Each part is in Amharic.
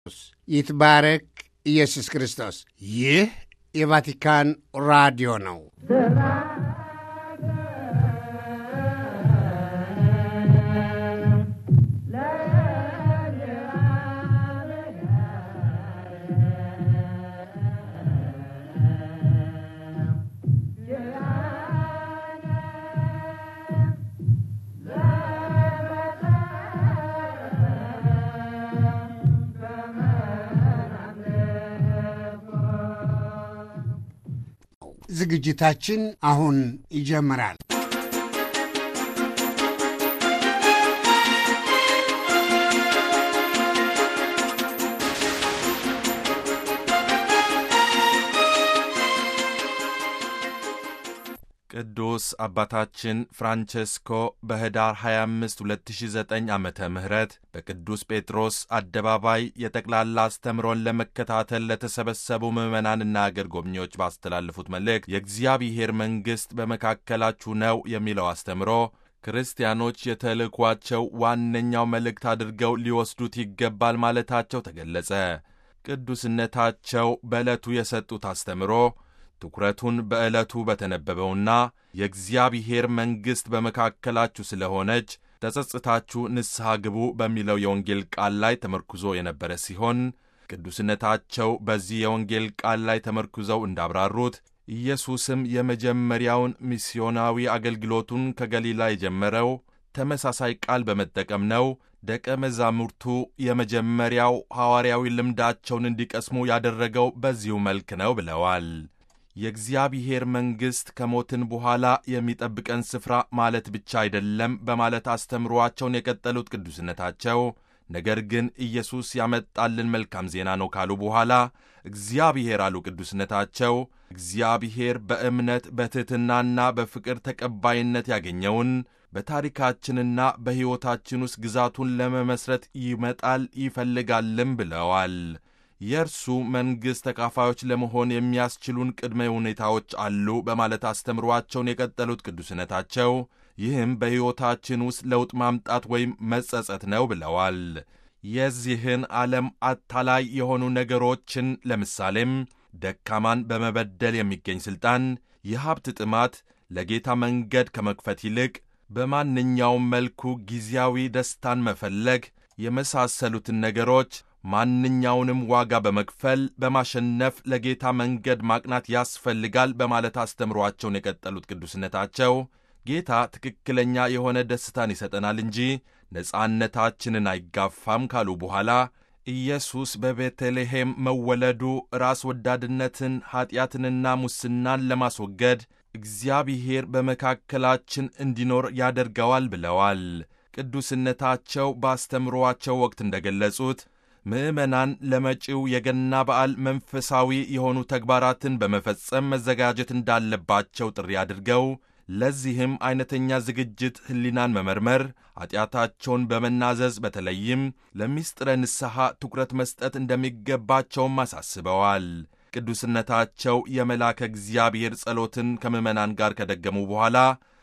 ይትባረክ ኢየሱስ ክርስቶስ። ይህ የቫቲካን ራዲዮ ነው። ዝግጅታችን አሁን ይጀምራል። ቅዱስ አባታችን ፍራንቼስኮ በህዳር 25 2009 ዓመተ ምህረት በቅዱስ ጴጥሮስ አደባባይ የጠቅላላ አስተምሮን ለመከታተል ለተሰበሰቡ ምዕመናንና አገር ጎብኚዎች ባስተላለፉት መልእክት የእግዚአብሔር መንግሥት በመካከላችሁ ነው የሚለው አስተምሮ ክርስቲያኖች የተልእኳቸው ዋነኛው መልእክት አድርገው ሊወስዱት ይገባል ማለታቸው ተገለጸ። ቅዱስነታቸው በዕለቱ የሰጡት አስተምሮ ትኩረቱን በዕለቱ በተነበበውና የእግዚአብሔር መንግሥት በመካከላችሁ ስለሆነች ተጸጽታችሁ ንስሐ ግቡ በሚለው የወንጌል ቃል ላይ ተመርኩዞ የነበረ ሲሆን ቅዱስነታቸው በዚህ የወንጌል ቃል ላይ ተመርኩዘው እንዳብራሩት ኢየሱስም የመጀመሪያውን ሚስዮናዊ አገልግሎቱን ከገሊላ የጀመረው ተመሳሳይ ቃል በመጠቀም ነው። ደቀ መዛሙርቱ የመጀመሪያው ሐዋርያዊ ልምዳቸውን እንዲቀስሙ ያደረገው በዚሁ መልክ ነው ብለዋል። የእግዚአብሔር መንግሥት ከሞትን በኋላ የሚጠብቀን ስፍራ ማለት ብቻ አይደለም በማለት አስተምሯቸውን የቀጠሉት ቅዱስነታቸው ነገር ግን ኢየሱስ ያመጣልን መልካም ዜና ነው ካሉ በኋላ እግዚአብሔር አሉ ቅዱስነታቸው እግዚአብሔር በእምነት በትሕትናና በፍቅር ተቀባይነት ያገኘውን በታሪካችንና በሕይወታችን ውስጥ ግዛቱን ለመመስረት ይመጣል ይፈልጋልም ብለዋል። የእርሱ መንግሥት ተካፋዮች ለመሆን የሚያስችሉን ቅድመ ሁኔታዎች አሉ በማለት አስተምሯቸውን የቀጠሉት ቅዱስነታቸው ይህም በሕይወታችን ውስጥ ለውጥ ማምጣት ወይም መጸጸት ነው ብለዋል። የዚህን ዓለም አታላይ የሆኑ ነገሮችን ለምሳሌም ደካማን በመበደል የሚገኝ ሥልጣን፣ የሀብት ጥማት ለጌታ መንገድ ከመክፈት ይልቅ በማንኛውም መልኩ ጊዜያዊ ደስታን መፈለግ የመሳሰሉትን ነገሮች ማንኛውንም ዋጋ በመክፈል በማሸነፍ ለጌታ መንገድ ማቅናት ያስፈልጋል በማለት አስተምሯቸውን የቀጠሉት ቅዱስነታቸው ጌታ ትክክለኛ የሆነ ደስታን ይሰጠናል እንጂ ነጻነታችንን አይጋፋም ካሉ በኋላ ኢየሱስ በቤተልሔም መወለዱ ራስ ወዳድነትን፣ ኀጢአትንና ሙስናን ለማስወገድ እግዚአብሔር በመካከላችን እንዲኖር ያደርገዋል ብለዋል። ቅዱስነታቸው በአስተምሮአቸው ወቅት እንደገለጹት ምዕመናን ለመጪው የገና በዓል መንፈሳዊ የሆኑ ተግባራትን በመፈጸም መዘጋጀት እንዳለባቸው ጥሪ አድርገው ለዚህም ዐይነተኛ ዝግጅት ሕሊናን መመርመር፣ ኀጢአታቸውን በመናዘዝ በተለይም ለሚስጥረ ንስሐ ትኩረት መስጠት እንደሚገባቸውም አሳስበዋል። ቅዱስነታቸው የመልአከ እግዚአብሔር ጸሎትን ከምዕመናን ጋር ከደገሙ በኋላ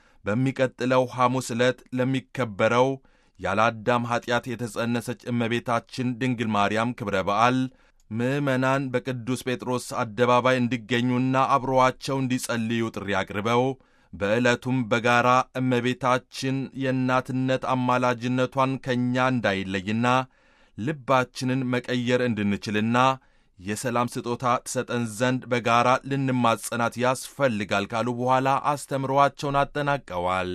በሚቀጥለው ሐሙስ ዕለት ለሚከበረው ያለ አዳም ኀጢአት የተጸነሰች እመቤታችን ድንግል ማርያም ክብረ በዓል ምዕመናን በቅዱስ ጴጥሮስ አደባባይ እንዲገኙና አብሮአቸው እንዲጸልዩ ጥሪ አቅርበው በዕለቱም በጋራ እመቤታችን የእናትነት አማላጅነቷን ከእኛ እንዳይለይና ልባችንን መቀየር እንድንችልና የሰላም ስጦታ ትሰጠን ዘንድ በጋራ ልንማጸናት ያስፈልጋል ካሉ በኋላ አስተምሮአቸውን አጠናቀዋል።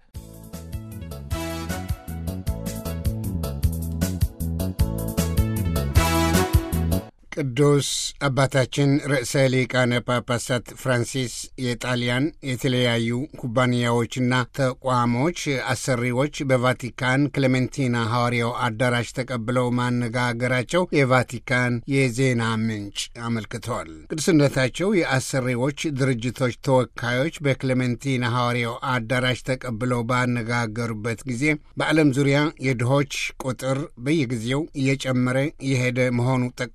ቅዱስ አባታችን ርዕሰ ሊቃነ ጳጳሳት ፍራንሲስ የጣሊያን የተለያዩ ኩባንያዎችና ተቋሞች አሰሪዎች በቫቲካን ክሌሜንቲና ሐዋርያው አዳራሽ ተቀብለው ማነጋገራቸው የቫቲካን የዜና ምንጭ አመልክተዋል። ቅዱስነታቸው የአሰሪዎች ድርጅቶች ተወካዮች በክሌሜንቲና ሐዋርያው አዳራሽ ተቀብለው ባነጋገሩበት ጊዜ በዓለም ዙሪያ የድሆች ቁጥር በየጊዜው እየጨመረ የሄደ መሆኑ ጠቁመው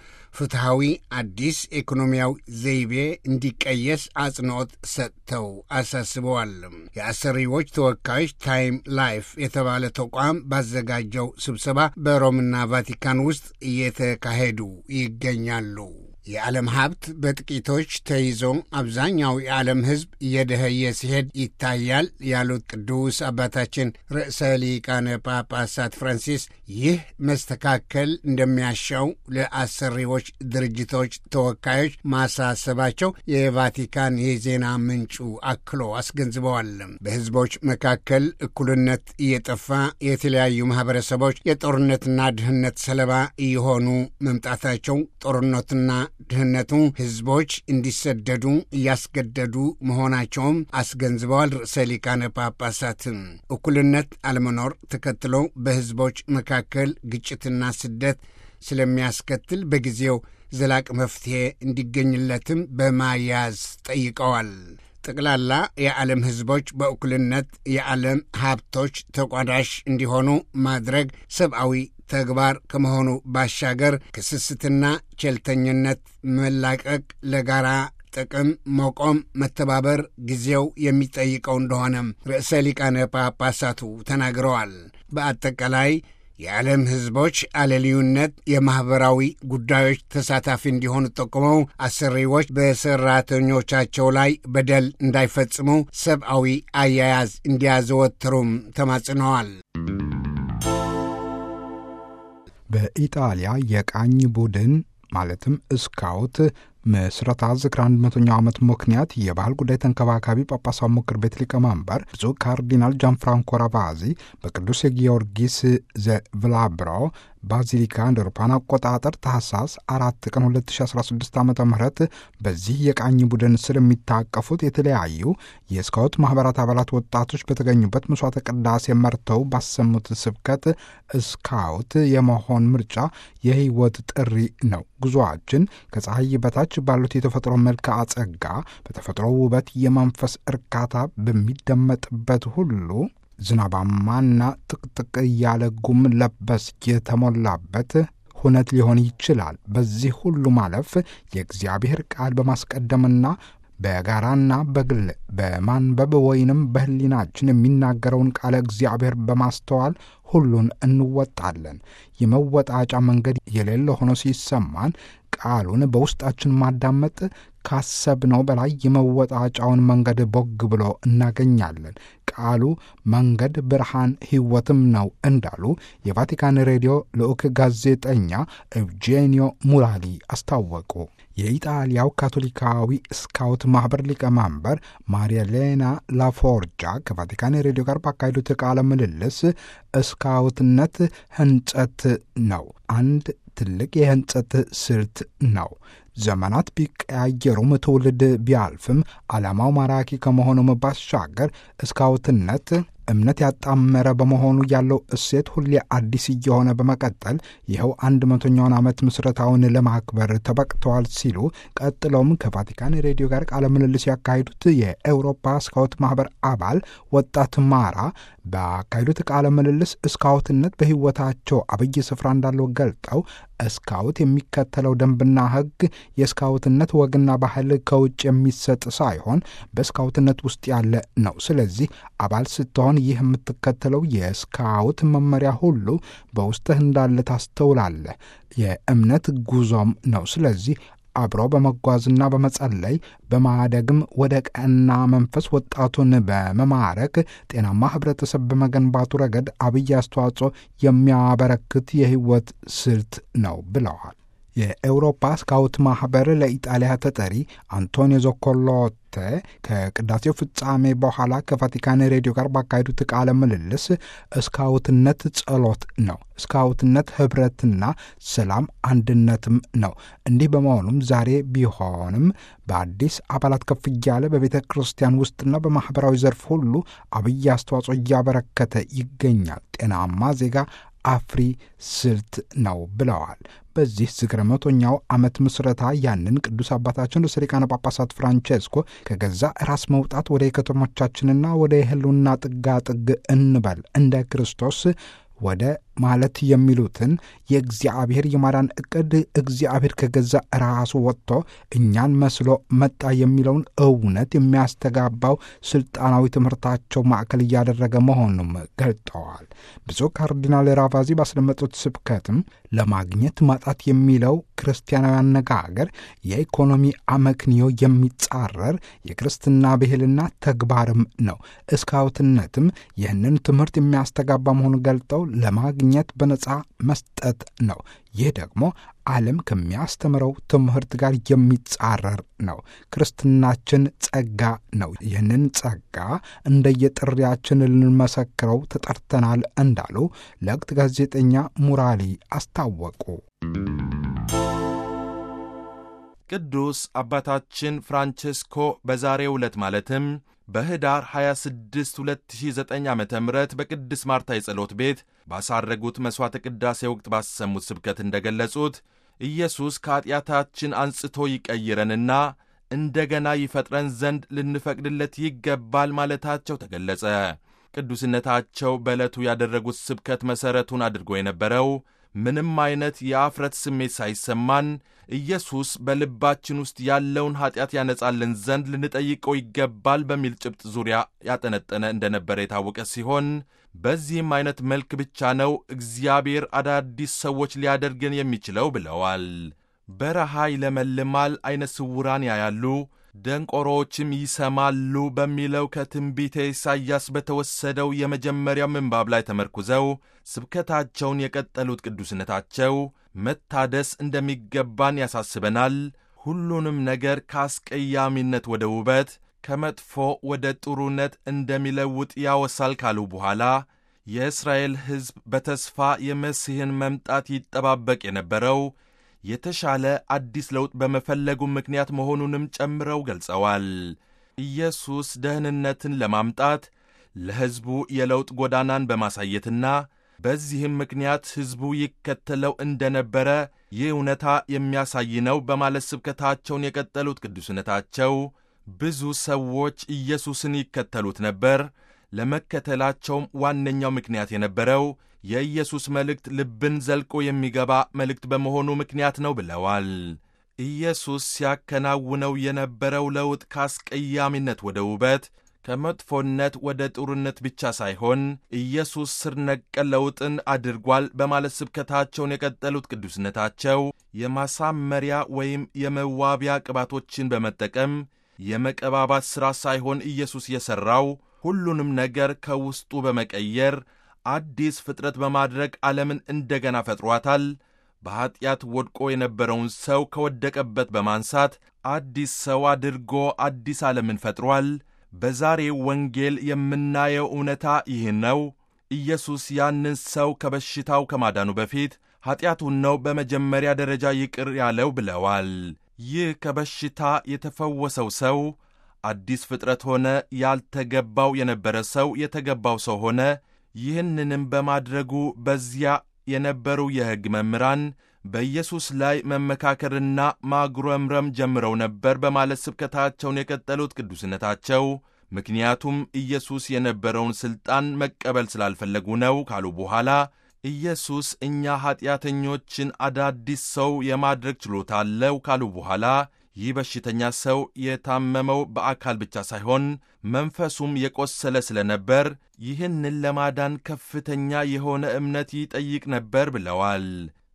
ፍትሐዊ አዲስ ኢኮኖሚያዊ ዘይቤ እንዲቀየስ አጽንዖት ሰጥተው አሳስበዋል። የአሰሪዎች ተወካዮች ታይም ላይፍ የተባለ ተቋም ባዘጋጀው ስብሰባ በሮምና ቫቲካን ውስጥ እየተካሄዱ ይገኛሉ። የዓለም ሀብት በጥቂቶች ተይዞ አብዛኛው የዓለም ሕዝብ እየደኸየ ሲሄድ ይታያል ያሉት ቅዱስ አባታችን ርዕሰ ሊቃነ ጳጳሳት ፍራንሲስ ይህ መስተካከል እንደሚያሻው ለአሰሪዎች ድርጅቶች ተወካዮች ማሳሰባቸው የቫቲካን የዜና ምንጩ አክሎ አስገንዝበዋል። በሕዝቦች መካከል እኩልነት እየጠፋ የተለያዩ ማኅበረሰቦች የጦርነትና ድህነት ሰለባ እየሆኑ መምጣታቸው ጦርነትና ድህነቱ ሕዝቦች እንዲሰደዱ እያስገደዱ መሆናቸውም አስገንዝበዋል። ርዕሰ ሊቃነ ጳጳሳት እኩልነት አለመኖር ተከትሎ በሕዝቦች መካከል ግጭትና ስደት ስለሚያስከትል በጊዜው ዘላቅ መፍትሔ እንዲገኝለትም በማያዝ ጠይቀዋል። ጠቅላላ የዓለም ሕዝቦች በእኩልነት የዓለም ሀብቶች ተቋዳሽ እንዲሆኑ ማድረግ ሰብአዊ ተግባር ከመሆኑ ባሻገር ከስስትና ቸልተኝነት መላቀቅ፣ ለጋራ ጥቅም መቆም፣ መተባበር ጊዜው የሚጠይቀው እንደሆነም ርዕሰ ሊቃነ ጳጳሳቱ ተናግረዋል። በአጠቃላይ የዓለም ሕዝቦች አለልዩነት የማኅበራዊ ጉዳዮች ተሳታፊ እንዲሆኑ ጠቁመው አሰሪዎች በሠራተኞቻቸው ላይ በደል እንዳይፈጽሙ ሰብአዊ አያያዝ እንዲያዘወትሩም ተማጽነዋል። በኢጣሊያ የቃኝ ቡድን ማለትም ስካውት ምስረታ ዝክር አንድ መቶኛው ዓመት ምክንያት የባህል ጉዳይ ተንከባካቢ ጳጳሳዊ ምክር ቤት ሊቀመንበር ብፁዕ ካርዲናል ጃንፍራንኮ ራቫዚ በቅዱስ የጊዮርጊስ ዘቭላብሮ ባዚሊካ እንደ አውሮፓውያን አቆጣጠር ታህሳስ አራት ቀን 2016 ዓ ም በዚህ የቃኝ ቡድን ስር የሚታቀፉት የተለያዩ የስካውት ማኅበራት አባላት ወጣቶች በተገኙበት መስዋዕተ ቅዳሴ መርተው ባሰሙት ስብከት ስካውት የመሆን ምርጫ የሕይወት ጥሪ ነው። ጉዞአችን ከፀሐይ በታች ባሉት የተፈጥሮ መልክዓ ጸጋ፣ በተፈጥሮ ውበት፣ የመንፈስ እርካታ በሚደመጥበት ሁሉ ዝናባማና ጥቅጥቅ እያለ ጉም ለበስ የተሞላበት ሁነት ሊሆን ይችላል። በዚህ ሁሉ ማለፍ የእግዚአብሔር ቃል በማስቀደምና በጋራና በግል በማንበብ ወይንም በሕሊናችን የሚናገረውን ቃለ እግዚአብሔር በማስተዋል ሁሉን እንወጣለን። የመወጣጫ መንገድ የሌለ ሆኖ ሲሰማን ቃሉን በውስጣችን ማዳመጥ ካሰብነው በላይ የመወጣጫውን መንገድ ቦግ ብሎ እናገኛለን። ቃሉ መንገድ፣ ብርሃን፣ ሕይወትም ነው እንዳሉ የቫቲካን ሬዲዮ ልዑክ ጋዜጠኛ ኤቭጄኒዮ ሙራሊ አስታወቁ። የኢጣሊያው ካቶሊካዊ ስካውት ማኅበር ሊቀመንበር ማሪያሌና ላፎርጃ ከቫቲካን ሬዲዮ ጋር ባካሄዱት ቃለ ምልልስ ስካውትነት ሕንጸት ነው፣ አንድ ትልቅ የሕንጸት ስልት ነው። ዘመናት ቢቀያየሩም ትውልድ ቢያልፍም ዓላማው ማራኪ ከመሆኑም ባሻገር ስካውትነት እምነት ያጣመረ በመሆኑ ያለው እሴት ሁሌ አዲስ እየሆነ በመቀጠል ይኸው አንድ መቶኛውን ዓመት ምስረታውን ለማክበር ተበቅተዋል ሲሉ ቀጥለውም ከቫቲካን ሬዲዮ ጋር ቃለ ምልልስ ያካሄዱት የኤውሮፓ ስካውት ማኅበር አባል ወጣት ማራ ባካሄዱት ቃለ ምልልስ ስካውትነት በሕይወታቸው አብይ ስፍራ እንዳለው ገልጠው ስካውት የሚከተለው ደንብና ሕግ የስካውትነት ወግና ባህል ከውጭ የሚሰጥ ሳይሆን በስካውትነት ውስጥ ያለ ነው። ስለዚህ አባል ስትሆን ይህ የምትከተለው የስካውት መመሪያ ሁሉ በውስጥህ እንዳለ ታስተውላለህ። የእምነት ጉዞም ነው። ስለዚህ አብሮ በመጓዝና በመጸለይ በማደግም ወደ ቀና መንፈስ ወጣቱን በመማረክ ጤናማ ህብረተሰብ በመገንባቱ ረገድ አብይ አስተዋጽኦ የሚያበረክት የህይወት ስልት ነው ብለዋል። የኤውሮፓ ስካውት ማኅበር ለኢጣሊያ ተጠሪ አንቶኒዮ ዞኮሎቴ ከቅዳሴው ፍጻሜ በኋላ ከቫቲካን ሬዲዮ ጋር ባካሄዱት ቃለ ምልልስ ስካውትነት ጸሎት ነው። ስካውትነት ህብረትና ሰላም አንድነትም ነው። እንዲህ በመሆኑም ዛሬ ቢሆንም በአዲስ አባላት ከፍ እያለ በቤተ ክርስቲያን ውስጥና በማኅበራዊ ዘርፍ ሁሉ አብይ አስተዋጽኦ እያበረከተ ይገኛል። ጤናማ ዜጋ አፍሪ ስልት ነው ብለዋል። በዚህ ዝክረ መቶኛው ዓመት ምስረታ ያንን ቅዱስ አባታችን ርዕሰ ሊቃነ ጳጳሳት ፍራንቼስኮ ከገዛ ራስ መውጣት ወደ ከተሞቻችንና ወደ የህልውና ጥጋ ጥግ እንበል እንደ ክርስቶስ ወደ ማለት የሚሉትን የእግዚአብሔር የማዳን ዕቅድ እግዚአብሔር ከገዛ ራሱ ወጥቶ እኛን መስሎ መጣ የሚለውን እውነት የሚያስተጋባው ስልጣናዊ ትምህርታቸው ማዕከል እያደረገ መሆኑም ገልጠዋል። ብፁዕ ካርዲናል ራቫዚ ባስደመጡት ስብከትም ለማግኘት ማጣት የሚለው ክርስቲያናዊ አነጋገር የኢኮኖሚ አመክንዮ የሚጻረር የክርስትና ብሂልና ተግባርም ነው። እስካውትነትም ይህንን ትምህርት የሚያስተጋባ መሆኑን ገልጠው ለማግኘት በነፃ መስጠት ነው። ይህ ደግሞ ዓለም ከሚያስተምረው ትምህርት ጋር የሚጻረር ነው። ክርስትናችን ጸጋ ነው። ይህንን ጸጋ እንደየጥሪያችን ልንመሰክረው ተጠርተናል እንዳሉ ለቅት ጋዜጠኛ ሙራሊ አስታወቁ። ቅዱስ አባታችን ፍራንቼስኮ በዛሬው ዕለት ማለትም በኅዳር 26 2009 ዓ ም በቅድስ ማርታ የጸሎት ቤት ባሳረጉት መሥዋዕተ ቅዳሴ ወቅት ባሰሙት ስብከት እንደገለጹት ኢየሱስ ከኀጢአታችን አንጽቶ ይቀይረንና እንደገና ይፈጥረን ዘንድ ልንፈቅድለት ይገባል ማለታቸው ተገለጸ። ቅዱስነታቸው በዕለቱ ያደረጉት ስብከት መሠረቱን አድርጎ የነበረው ምንም አይነት የአፍረት ስሜት ሳይሰማን ኢየሱስ በልባችን ውስጥ ያለውን ኀጢአት ያነጻልን ዘንድ ልንጠይቀው ይገባል በሚል ጭብጥ ዙሪያ ያጠነጠነ እንደነበረ የታወቀ ሲሆን በዚህም አይነት መልክ ብቻ ነው እግዚአብሔር አዳዲስ ሰዎች ሊያደርገን የሚችለው ብለዋል። በረሃ ይለመልማል፣ ዐይነ ስውራን ያያሉ፣ ደንቆሮዎችም ይሰማሉ በሚለው ከትንቢተ ኢሳይያስ በተወሰደው የመጀመሪያው ምንባብ ላይ ተመርኩዘው ስብከታቸውን የቀጠሉት ቅዱስነታቸው መታደስ እንደሚገባን ያሳስበናል፣ ሁሉንም ነገር ከአስቀያሚነት ወደ ውበት ከመጥፎ ወደ ጥሩነት እንደሚለውጥ ያወሳል ካሉ በኋላ የእስራኤል ሕዝብ በተስፋ የመሲሕን መምጣት ይጠባበቅ የነበረው የተሻለ አዲስ ለውጥ በመፈለጉ ምክንያት መሆኑንም ጨምረው ገልጸዋል። ኢየሱስ ደህንነትን ለማምጣት ለሕዝቡ የለውጥ ጎዳናን በማሳየትና በዚህም ምክንያት ሕዝቡ ይከተለው እንደነበረ ይህ እውነታ የሚያሳይ ነው በማለት ስብከታቸውን የቀጠሉት ቅዱስነታቸው ብዙ ሰዎች ኢየሱስን ይከተሉት ነበር። ለመከተላቸውም ዋነኛው ምክንያት የነበረው የኢየሱስ መልእክት ልብን ዘልቆ የሚገባ መልእክት በመሆኑ ምክንያት ነው ብለዋል። ኢየሱስ ሲያከናውነው የነበረው ለውጥ ከአስቀያሚነት ወደ ውበት ከመጥፎነት ወደ ጥሩነት ብቻ ሳይሆን ኢየሱስ ስር ነቀል ለውጥን አድርጓል በማለት ስብከታቸውን የቀጠሉት ቅዱስነታቸው የማሳመሪያ ወይም የመዋቢያ ቅባቶችን በመጠቀም የመቀባባት ሥራ ሳይሆን ኢየሱስ የሠራው ሁሉንም ነገር ከውስጡ በመቀየር አዲስ ፍጥረት በማድረግ ዓለምን እንደገና ፈጥሯታል። በኀጢአት ወድቆ የነበረውን ሰው ከወደቀበት በማንሳት አዲስ ሰው አድርጎ አዲስ ዓለምን ፈጥሯል። በዛሬው ወንጌል የምናየው እውነታ ይህ ነው። ኢየሱስ ያንን ሰው ከበሽታው ከማዳኑ በፊት ኀጢአቱን ነው በመጀመሪያ ደረጃ ይቅር ያለው ብለዋል። ይህ ከበሽታ የተፈወሰው ሰው አዲስ ፍጥረት ሆነ። ያልተገባው የነበረ ሰው የተገባው ሰው ሆነ። ይህንንም በማድረጉ በዚያ የነበሩ የሕግ መምህራን በኢየሱስ ላይ መመካከርና ማጉረምረም ጀምረው ነበር በማለት ስብከታቸውን የቀጠሉት ቅዱስነታቸው ምክንያቱም ኢየሱስ የነበረውን ሥልጣን መቀበል ስላልፈለጉ ነው ካሉ በኋላ ኢየሱስ እኛ ኀጢአተኞችን አዳዲስ ሰው የማድረግ ችሎታ አለው ካሉ በኋላ ይህ በሽተኛ ሰው የታመመው በአካል ብቻ ሳይሆን መንፈሱም የቆሰለ ስለነበር ይህንን ለማዳን ከፍተኛ የሆነ እምነት ይጠይቅ ነበር ብለዋል።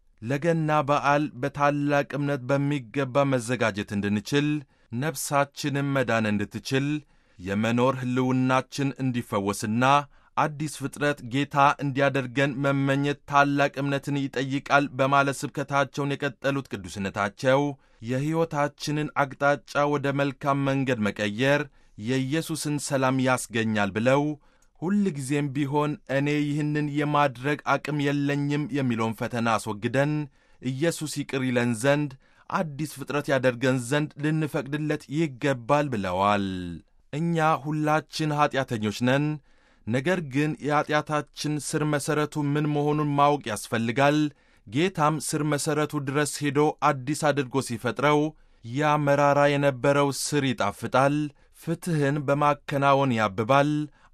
ለገና በዓል በታላቅ እምነት በሚገባ መዘጋጀት እንድንችል፣ ነፍሳችንም መዳን እንድትችል፣ የመኖር ሕልውናችን እንዲፈወስና አዲስ ፍጥረት ጌታ እንዲያደርገን መመኘት ታላቅ እምነትን ይጠይቃል በማለት ስብከታቸውን የቀጠሉት ቅዱስነታቸው የሕይወታችንን አቅጣጫ ወደ መልካም መንገድ መቀየር የኢየሱስን ሰላም ያስገኛል ብለው ሁል ጊዜም ቢሆን እኔ ይህንን የማድረግ አቅም የለኝም የሚለውን ፈተና አስወግደን ኢየሱስ ይቅር ይለን ዘንድ አዲስ ፍጥረት ያደርገን ዘንድ ልንፈቅድለት ይገባል ብለዋል። እኛ ሁላችን ኀጢአተኞች ነን። ነገር ግን የኀጢአታችን ስር መሠረቱ ምን መሆኑን ማወቅ ያስፈልጋል። ጌታም ስር መሠረቱ ድረስ ሄዶ አዲስ አድርጎ ሲፈጥረው ያ መራራ የነበረው ስር ይጣፍጣል፣ ፍትሕን በማከናወን ያብባል፣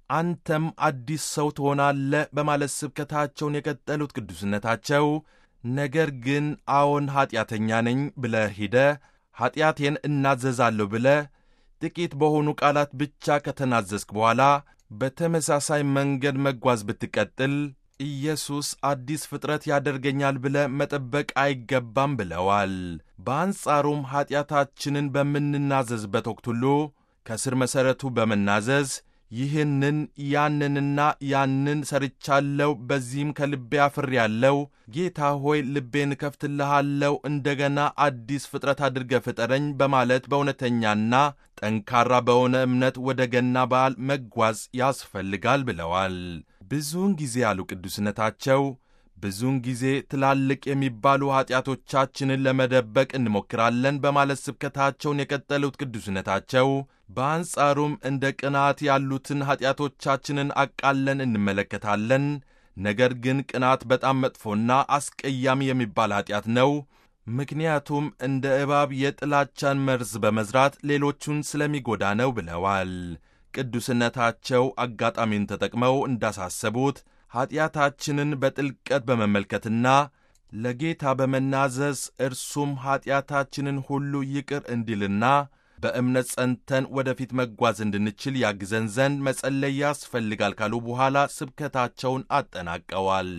አንተም አዲስ ሰው ትሆናለህ በማለት ስብከታቸውን የቀጠሉት ቅዱስነታቸው ነገር ግን አዎን ኀጢአተኛ ነኝ ብለህ ሂደህ ኀጢአቴን እናዘዛለሁ ብለህ ጥቂት በሆኑ ቃላት ብቻ ከተናዘዝክ በኋላ በተመሳሳይ መንገድ መጓዝ ብትቀጥል ኢየሱስ አዲስ ፍጥረት ያደርገኛል ብለህ መጠበቅ አይገባም ብለዋል። በአንጻሩም ኀጢአታችንን በምንናዘዝበት ወቅት ሁሉ ከስር መሠረቱ በመናዘዝ ይህንን ያንንና ያንን ሰርቻለሁ፣ በዚህም ከልቤ አፍሬያለሁ፣ ጌታ ሆይ ልቤን እከፍትልሃለሁ፣ እንደገና አዲስ ፍጥረት አድርገህ ፍጠረኝ በማለት በእውነተኛና ጠንካራ በሆነ እምነት ወደ ገና በዓል መጓዝ ያስፈልጋል ብለዋል። ብዙውን ጊዜ ያሉ ቅዱስነታቸው ብዙውን ጊዜ ትላልቅ የሚባሉ ኀጢአቶቻችንን ለመደበቅ እንሞክራለን በማለት ስብከታቸውን የቀጠሉት ቅዱስነታቸው በአንጻሩም እንደ ቅናት ያሉትን ኀጢአቶቻችንን አቃለን እንመለከታለን። ነገር ግን ቅናት በጣም መጥፎና አስቀያሚ የሚባል ኀጢአት ነው። ምክንያቱም እንደ እባብ የጥላቻን መርዝ በመዝራት ሌሎቹን ስለሚጎዳ ነው ብለዋል። ቅዱስነታቸው አጋጣሚውን ተጠቅመው እንዳሳሰቡት ኀጢአታችንን በጥልቀት በመመልከትና ለጌታ በመናዘዝ እርሱም ኀጢአታችንን ሁሉ ይቅር እንዲልና በእምነት ጸንተን ወደፊት መጓዝ እንድንችል ያግዘን ዘንድ መጸለይ ያስፈልጋል ካሉ በኋላ ስብከታቸውን አጠናቀዋል።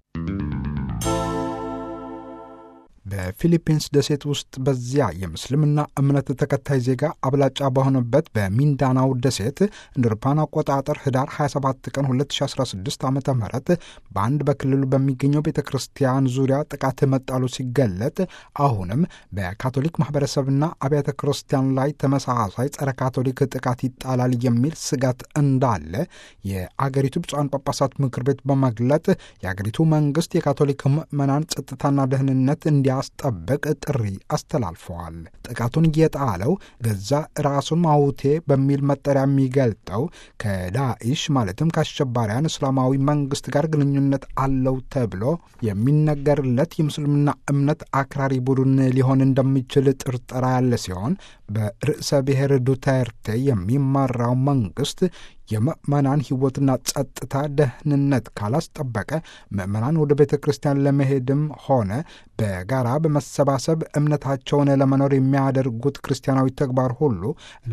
በፊሊፒንስ ደሴት ውስጥ በዚያ የምስልምና እምነት ተከታይ ዜጋ አብላጫ በሆነበት በሚንዳናው ደሴት እንደ አውሮፓውያን አቆጣጠር ህዳር 27 ቀን 2016 ዓ ም በአንድ በክልሉ በሚገኘው ቤተ ክርስቲያን ዙሪያ ጥቃት መጣሉ ሲገለጥ አሁንም በካቶሊክ ማህበረሰብና አብያተ ክርስቲያን ላይ ተመሳሳይ ጸረ ካቶሊክ ጥቃት ይጣላል የሚል ስጋት እንዳለ የአገሪቱ ብፁዓን ጳጳሳት ምክር ቤት በመግለጥ የአገሪቱ መንግስት የካቶሊክ ምዕመናን ጸጥታና ደህንነት እንዲያ አስጠበቅ ጥሪ አስተላልፈዋል። ጥቃቱን የጣለው ገዛ ራሱን ማውቴ በሚል መጠሪያ የሚገልጠው ከዳኢሽ ማለትም ከአሸባሪያን እስላማዊ መንግስት ጋር ግንኙነት አለው ተብሎ የሚነገርለት የምስልምና እምነት አክራሪ ቡድን ሊሆን እንደሚችል ጥርጠራ ያለ ሲሆን በርዕሰ ብሔር ዱተርቴ የሚመራው መንግስት የምዕመናን ሕይወትና ጸጥታ ደህንነት ካላስጠበቀ ምዕመናን ወደ ቤተ ክርስቲያን ለመሄድም ሆነ በጋራ በመሰባሰብ እምነታቸውን ለመኖር የሚያደርጉት ክርስቲያናዊ ተግባር ሁሉ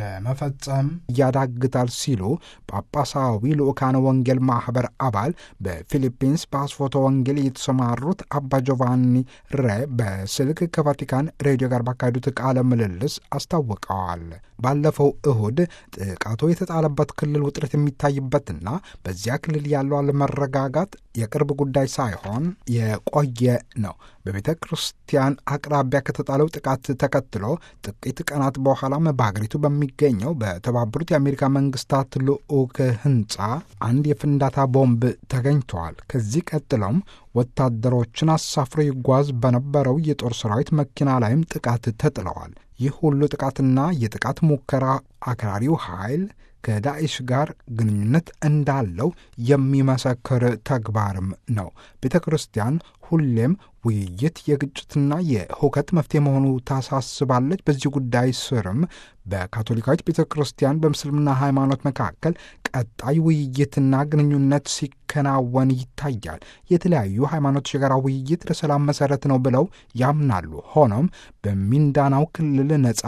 ለመፈጸም ያዳግታል ሲሉ ጳጳሳዊ ልኡካነ ወንጌል ማኅበር አባል በፊሊፒንስ በአስፎቶ ወንጌል የተሰማሩት አባ ጆቫኒ ሬ በስልክ ከቫቲካን ሬዲዮ ጋር ባካሄዱት ቃለ ምልልስ አስታውቀዋል። ባለፈው እሁድ ጥቃቱ የተጣለበት ክልል ውጥረት የሚታይበትና በዚያ ክልል ያለው አለመረጋጋት የቅርብ ጉዳይ ሳይሆን የቆየ ነው። በቤተ ክርስቲያን አቅራቢያ ከተጣለው ጥቃት ተከትሎ ጥቂት ቀናት በኋላም በሀገሪቱ በሚገኘው በተባበሩት የአሜሪካ መንግስታት ልዑክ ሕንፃ አንድ የፍንዳታ ቦምብ ተገኝተዋል። ከዚህ ቀጥሎም ወታደሮችን አሳፍሮ ይጓዝ በነበረው የጦር ሰራዊት መኪና ላይም ጥቃት ተጥለዋል። ይህ ሁሉ ጥቃትና የጥቃት ሙከራ አክራሪው ኃይል ከዳኢሽ ጋር ግንኙነት እንዳለው የሚመሰክር ተግባርም ነው። ቤተ ክርስቲያን ሁሌም ውይይት የግጭትና የሁከት መፍትሄ መሆኑ ታሳስባለች። በዚህ ጉዳይ ስርም በካቶሊካዊት ቤተ ክርስቲያን በምስልምና ሃይማኖት መካከል ቀጣይ ውይይትና ግንኙነት ሲከናወን ይታያል። የተለያዩ ሃይማኖቶች የጋራ ውይይት ለሰላም መሰረት ነው ብለው ያምናሉ። ሆኖም በሚንዳናው ክልል ነፃ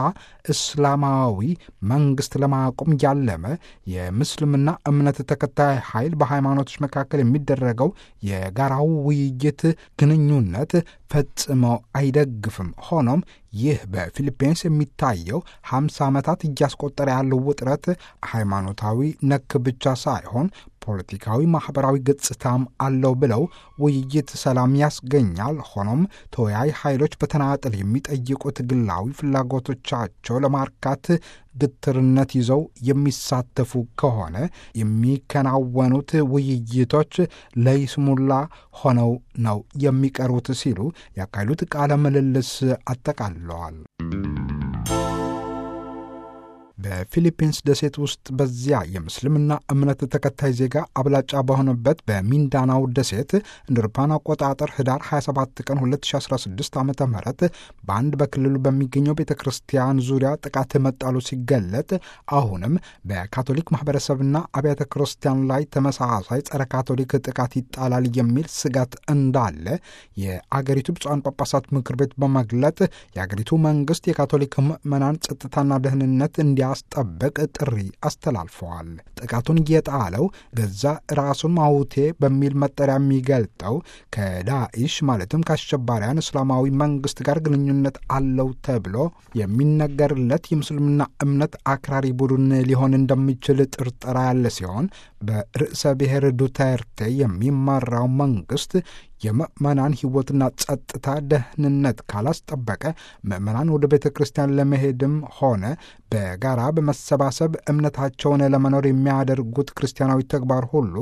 እስላማዊ መንግስት ለማቆም ያለመ የምስልምና እምነት ተከታይ ኃይል በሃይማኖቶች መካከል የሚደረገው የጋራው ውይይት ግንኙነት ፈጽሞ አይደግፍም። ሆኖም ይህ በፊሊፒንስ የሚታየው ሀምሳ ዓመታት እያስቆጠረ ያለው ውጥረት ሃይማኖታዊ ነክ ብቻ ሳይሆን ፖለቲካዊ፣ ማኅበራዊ ገጽታም አለው ብለው ውይይት ሰላም ያስገኛል። ሆኖም ተወያይ ኃይሎች በተናጠል የሚጠይቁት ግላዊ ፍላጎቶቻቸው ለማርካት ግትርነት ይዘው የሚሳተፉ ከሆነ የሚከናወኑት ውይይቶች ለይስሙላ ሆነው ነው የሚቀሩት ሲሉ ያካሄዱት ቃለ ምልልስ አጠቃለዋል። በፊሊፒንስ ደሴት ውስጥ በዚያ የምስልምና እምነት ተከታይ ዜጋ አብላጫ በሆነበት በሚንዳናው ደሴት እንደ አውሮፓውያን አቆጣጠር ህዳር 27 ቀን 2016 ዓ ም በአንድ በክልሉ በሚገኘው ቤተ ክርስቲያን ዙሪያ ጥቃት መጣሉ ሲገለጥ አሁንም በካቶሊክ ማህበረሰብና አብያተ ክርስቲያን ላይ ተመሳሳይ ጸረ ካቶሊክ ጥቃት ይጣላል የሚል ስጋት እንዳለ የአገሪቱ ብፁዓን ጳጳሳት ምክር ቤት በመግለጥ የአገሪቱ መንግስት የካቶሊክ ምዕመናን ጸጥታና ደህንነት እንዲያስጠብቅ ጥሪ አስተላልፈዋል። ጥቃቱን የጣለው ገዛ ራሱን ማውቴ በሚል መጠሪያ የሚገልጠው ከዳኢሽ ማለትም ከአሸባሪያን እስላማዊ መንግስት ጋር ግንኙነት አለው ተብሎ የሚነገርለት የምስልምና እምነት አክራሪ ቡድን ሊሆን እንደሚችል ጥርጠራ ያለ ሲሆን በርዕሰ ብሔር ዱተርቴ የሚመራው መንግስት የምዕመናን ሕይወትና ጸጥታ ደህንነት ካላስጠበቀ ምዕመናን ወደ ቤተ ክርስቲያን ለመሄድም ሆነ በጋራ በመሰባሰብ እምነታቸውን ለመኖር የሚያደርጉት ክርስቲያናዊ ተግባር ሁሉ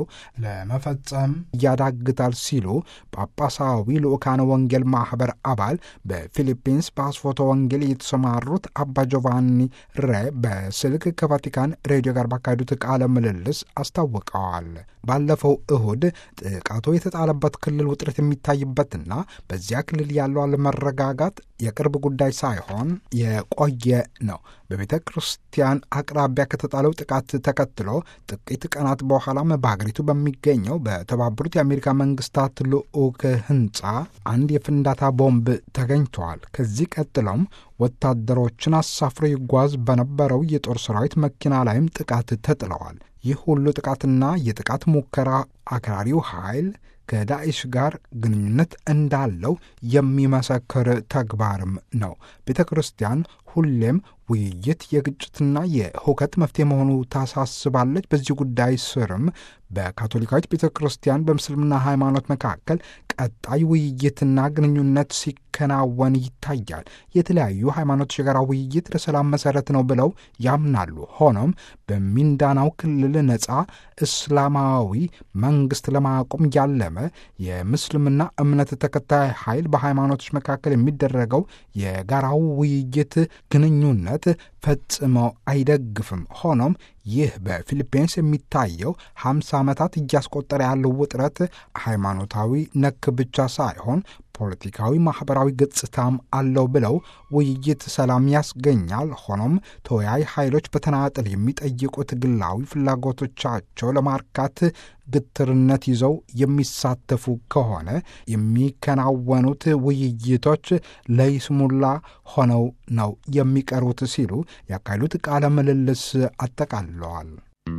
ለመፈጸም ያዳግታል ሲሉ ጳጳሳዊ ልኡካነ ወንጌል ማኅበር አባል በፊሊፒንስ በአስፎቶ ወንጌል የተሰማሩት አባ ጆቫኒ ሬ በስልክ ከቫቲካን ሬዲዮ ጋር ባካሄዱት ቃለ ምልልስ አስታውቀዋል። ባለፈው እሁድ ጥቃቱ የተጣለበት ክልል ውጥረት የሚታይበትና በዚያ ክልል ያለው አለመረጋጋት የቅርብ ጉዳይ ሳይሆን የቆየ ነው። በቤተ ክርስቲያን አቅራቢያ ከተጣለው ጥቃት ተከትሎ ጥቂት ቀናት በኋላም በሀገሪቱ በሚገኘው በተባበሩት የአሜሪካ መንግስታት ልዑክ ሕንፃ አንድ የፍንዳታ ቦምብ ተገኝተዋል። ከዚህ ቀጥሎም ወታደሮችን አሳፍሮ ይጓዝ በነበረው የጦር ሰራዊት መኪና ላይም ጥቃት ተጥለዋል። ይህ ሁሉ ጥቃትና የጥቃት ሙከራ አክራሪው ኃይል ከዳኢሽ ጋር ግንኙነት እንዳለው የሚመሰክር ተግባርም ነው። ቤተ ክርስቲያን ሁሌም ውይይት የግጭትና የሁከት መፍትሄ መሆኑ ታሳስባለች። በዚህ ጉዳይ ስርም በካቶሊካዊት ቤተ ክርስቲያን በምስልምና ሃይማኖት መካከል ቀጣይ ውይይትና ግንኙነት ሲከናወን ይታያል። የተለያዩ ሃይማኖቶች የጋራ ውይይት ለሰላም መሰረት ነው ብለው ያምናሉ። ሆኖም በሚንዳናው ክልል ነፃ እስላማዊ መንግስት ለማቆም ያለመ የምስልምና እምነት ተከታይ ኃይል በሃይማኖቶች መካከል የሚደረገው የጋራው ውይይት ግንኙነት ፈጽሞ አይደግፍም። ሆኖም ይህ በፊሊፒንስ የሚታየው ሀምሳ ዓመታት እያስቆጠረ ያለው ውጥረት ሃይማኖታዊ ነክ ብቻ ሳይሆን ፖለቲካዊ፣ ማኅበራዊ ገጽታም አለው ብለው ውይይት ሰላም ያስገኛል። ሆኖም ተወያይ ኃይሎች በተናጠል የሚጠይቁት ግላዊ ፍላጎቶቻቸው ለማርካት ግትርነት ይዘው የሚሳተፉ ከሆነ የሚከናወኑት ውይይቶች ለይስሙላ ሆነው ነው የሚቀሩት ሲሉ ያካሄዱት ቃለ ምልልስ አጠቃለዋል።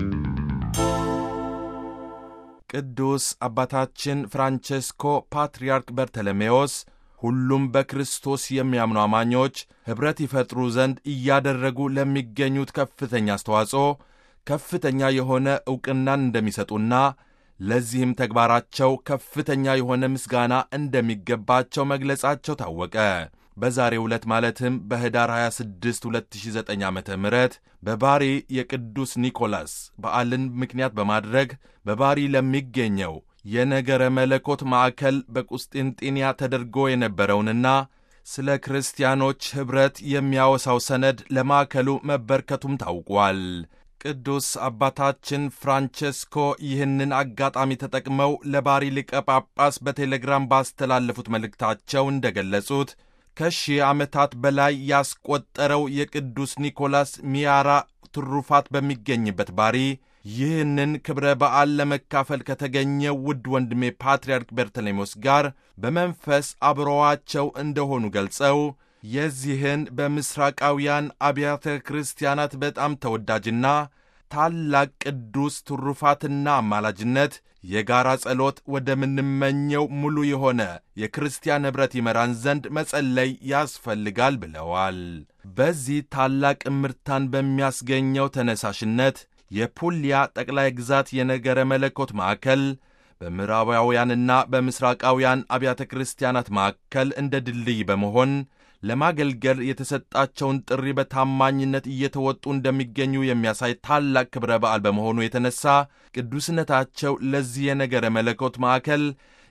ቅዱስ አባታችን ፍራንቼስኮ ፓትርያርክ በርተለሜዎስ ሁሉም በክርስቶስ የሚያምኑ አማኞች ኅብረት ይፈጥሩ ዘንድ እያደረጉ ለሚገኙት ከፍተኛ አስተዋጽኦ ከፍተኛ የሆነ ዕውቅናን እንደሚሰጡና ለዚህም ተግባራቸው ከፍተኛ የሆነ ምስጋና እንደሚገባቸው መግለጻቸው ታወቀ። በዛሬው ዕለት ማለትም በኅዳር 26 2009 ዓ ም በባሪ የቅዱስ ኒኮላስ በዓልን ምክንያት በማድረግ በባሪ ለሚገኘው የነገረ መለኮት ማዕከል በቁስጢንጢንያ ተደርጎ የነበረውንና ስለ ክርስቲያኖች ኅብረት የሚያወሳው ሰነድ ለማዕከሉ መበርከቱም ታውቋል። ቅዱስ አባታችን ፍራንቼስኮ ይህንን አጋጣሚ ተጠቅመው ለባሪ ሊቀ ጳጳስ በቴሌግራም ባስተላለፉት መልእክታቸው እንደገለጹት ከሺህ ዓመታት በላይ ያስቆጠረው የቅዱስ ኒኮላስ ሚያራ ትሩፋት በሚገኝበት ባሪ ይህንን ክብረ በዓል ለመካፈል ከተገኘው ውድ ወንድሜ ፓትርያርክ በርተሌሜዎስ ጋር በመንፈስ አብረዋቸው እንደሆኑ ገልጸው የዚህን በምሥራቃውያን አብያተ ክርስቲያናት በጣም ተወዳጅና ታላቅ ቅዱስ ትሩፋትና አማላጅነት የጋራ ጸሎት ወደምንመኘው ሙሉ የሆነ የክርስቲያን ኅብረት ይመራን ዘንድ መጸለይ ያስፈልጋል ብለዋል። በዚህ ታላቅ እምርታን በሚያስገኘው ተነሳሽነት የፑልያ ጠቅላይ ግዛት የነገረ መለኮት ማዕከል በምዕራባውያንና በምሥራቃውያን አብያተ ክርስቲያናት ማዕከል እንደ ድልድይ በመሆን ለማገልገል የተሰጣቸውን ጥሪ በታማኝነት እየተወጡ እንደሚገኙ የሚያሳይ ታላቅ ክብረ በዓል በመሆኑ የተነሳ ቅዱስነታቸው ለዚህ የነገረ መለኮት ማዕከል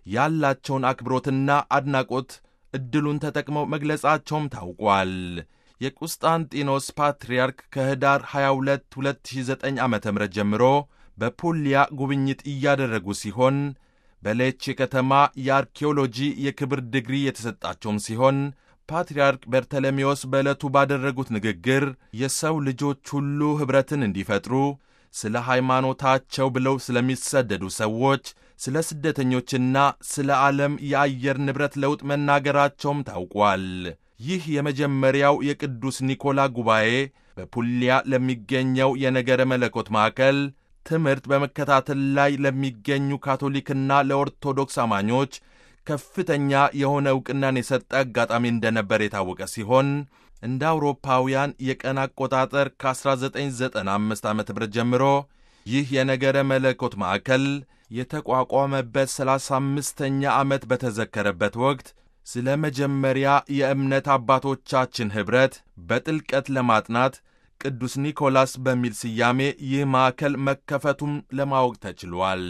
ያላቸውን አክብሮትና አድናቆት ዕድሉን ተጠቅመው መግለጻቸውም ታውቋል። የቁስጣንጢኖስ ፓትርያርክ ከህዳር 22 2009 ዓ ም ጀምሮ በፑልያ ጉብኝት እያደረጉ ሲሆን በሌቼ ከተማ የአርኪኦሎጂ የክብር ዲግሪ የተሰጣቸውም ሲሆን ፓትርያርክ በርተለሜዎስ በዕለቱ ባደረጉት ንግግር የሰው ልጆች ሁሉ ኅብረትን እንዲፈጥሩ ስለ ሃይማኖታቸው ብለው ስለሚሰደዱ ሰዎች፣ ስለ ስደተኞችና ስለ ዓለም የአየር ንብረት ለውጥ መናገራቸውም ታውቋል። ይህ የመጀመሪያው የቅዱስ ኒኮላ ጉባኤ በፑልያ ለሚገኘው የነገረ መለኮት ማዕከል ትምህርት በመከታተል ላይ ለሚገኙ ካቶሊክና ለኦርቶዶክስ አማኞች ከፍተኛ የሆነ ዕውቅናን የሰጠ አጋጣሚ እንደነበር የታወቀ ሲሆን እንደ አውሮፓውያን የቀን አቆጣጠር ከ1995 ዓ ም ጀምሮ ይህ የነገረ መለኮት ማዕከል የተቋቋመበት 35ኛ ዓመት በተዘከረበት ወቅት ስለ መጀመሪያ የእምነት አባቶቻችን ኅብረት በጥልቀት ለማጥናት ቅዱስ ኒኮላስ በሚል ስያሜ ይህ ማዕከል መከፈቱም ለማወቅ ተችሏል።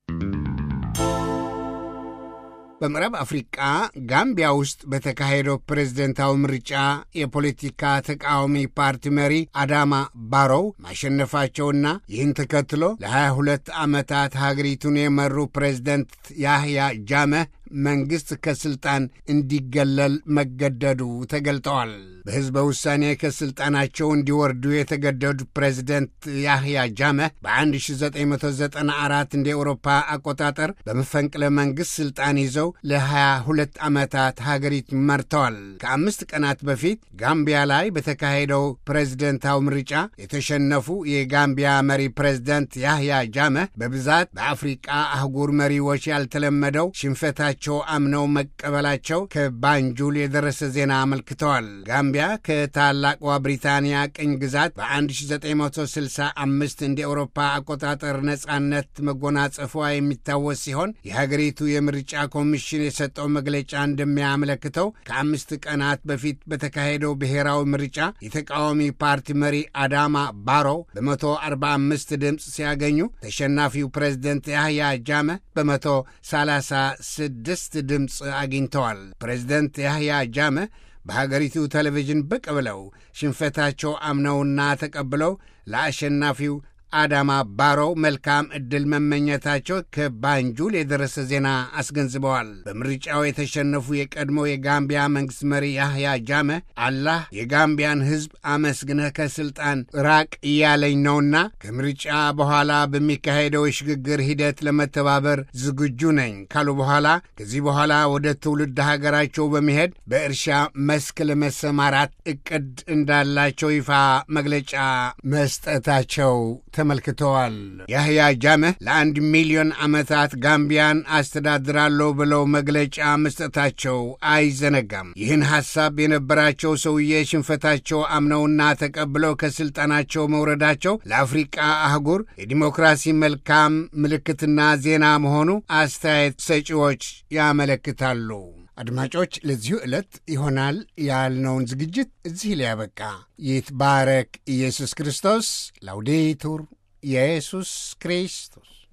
በምዕራብ አፍሪቃ ጋምቢያ ውስጥ በተካሄደው ፕሬዝደንታዊ ምርጫ የፖለቲካ ተቃዋሚ ፓርቲ መሪ አዳማ ባሮው ማሸነፋቸውና ይህን ተከትሎ ለ22 ዓመታት ሀገሪቱን የመሩ ፕሬዝደንት ያህያ ጃመህ መንግሥት ከሥልጣን እንዲገለል መገደዱ ተገልጠዋል። በሕዝበ ውሳኔ ከሥልጣናቸው እንዲወርዱ የተገደዱ ፕሬዚደንት ያህያ ጃመህ በ1994 እንደ ኤውሮፓ አቆጣጠር በመፈንቅለ መንግሥት ሥልጣን ይዘው ለ22 ዓመታት ሀገሪቱ መርተዋል። ከአምስት ቀናት በፊት ጋምቢያ ላይ በተካሄደው ፕሬዝደንታዊ ምርጫ የተሸነፉ የጋምቢያ መሪ ፕሬዝደንት ያህያ ጃመህ በብዛት በአፍሪቃ አህጉር መሪዎች ያልተለመደው ሽንፈታ ቸው አምነው መቀበላቸው ከባንጁል የደረሰ ዜና አመልክተዋል። ጋምቢያ ከታላቋ ብሪታንያ ቅኝ ግዛት በ1965 እንደ ኤውሮፓ አቆጣጠር ነጻነት መጎናጸፏ የሚታወስ ሲሆን የሀገሪቱ የምርጫ ኮሚሽን የሰጠው መግለጫ እንደሚያመለክተው ከአምስት ቀናት በፊት በተካሄደው ብሔራዊ ምርጫ የተቃዋሚ ፓርቲ መሪ አዳማ ባሮ በ145 ድምፅ ሲያገኙ ተሸናፊው ፕሬዝደንት ያህያ ጃመ በ136 ስድስት ድምፅ አግኝተዋል። ፕሬዝደንት ያህያ ጃመ በሀገሪቱ ቴሌቪዥን ብቅ ብለው ሽንፈታቸው አምነውና ተቀብለው ለአሸናፊው አዳማ ባሮው መልካም ዕድል መመኘታቸው ከባንጁል የደረሰ ዜና አስገንዝበዋል። በምርጫው የተሸነፉ የቀድሞ የጋምቢያ መንግሥት መሪ ያህያ ጃመ አላህ የጋምቢያን ሕዝብ አመስግነህ ከሥልጣን ራቅ እያለኝ ነውና ከምርጫ በኋላ በሚካሄደው የሽግግር ሂደት ለመተባበር ዝግጁ ነኝ ካሉ በኋላ ከዚህ በኋላ ወደ ትውልድ ሀገራቸው በመሄድ በእርሻ መስክ ለመሰማራት ዕቅድ እንዳላቸው ይፋ መግለጫ መስጠታቸው ተመልክተዋል። ያህያ ጃመህ ለአንድ ሚሊዮን ዓመታት ጋምቢያን አስተዳድራለሁ ብለው መግለጫ መስጠታቸው አይዘነጋም። ይህን ሐሳብ የነበራቸው ሰውዬ ሽንፈታቸው አምነውና ተቀብለው ከሥልጣናቸው መውረዳቸው ለአፍሪቃ አህጉር የዲሞክራሲ መልካም ምልክትና ዜና መሆኑ አስተያየት ሰጪዎች ያመለክታሉ። አድማጮች፣ ለዚሁ ዕለት ይሆናል ያልነውን ዝግጅት እዚህ ላይ ያበቃ። ይትባረክ ኢየሱስ ክርስቶስ። ላውዴቱር ኢየሱስ ክርስቶስ